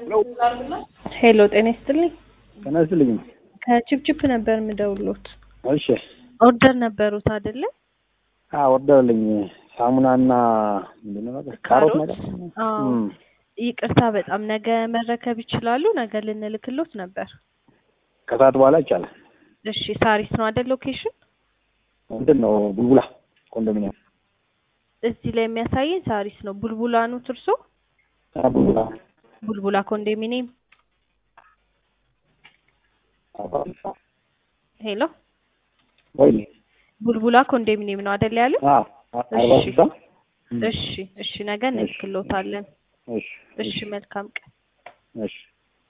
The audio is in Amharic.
ሄሎ ጤና ይስጥልኝ። ጤና ይስጥልኝ። ከችፕችፕ ነበር የምደውሎት። እሺ ኦርደር ነበሩት አይደለ? አዎ ወርደልኝ ሳሙናና ምንድን ነው ነገር ካሮት ነገር አዎ። እም፣ ይቅርታ በጣም ነገ መረከብ ይችላሉ? ነገ ልንልክሎት ነበር። ከሰዓት በኋላ ይቻላል። እሺ ሳሪስ ነው አይደል ሎኬሽን? ምንድን ነው ቡልቡላ ኮንዶሚኒየም እዚህ ላይ የሚያሳየን ሳሪስ ነው። ቡልቡላ ነው ትርሶ? አ፣ ቡልቡላ ቡልቡላ ኮንዶሚኒየም። ሄሎ ወይ ቡልቡላ ኮንዶሚኒየም ነው አይደል ያሉ? አ አርባ እሺ ስልሳ እም፣ እሺ እሺ ነገ እንልክሎታለን። እሺ እሺ መልካም ቀን። እሺ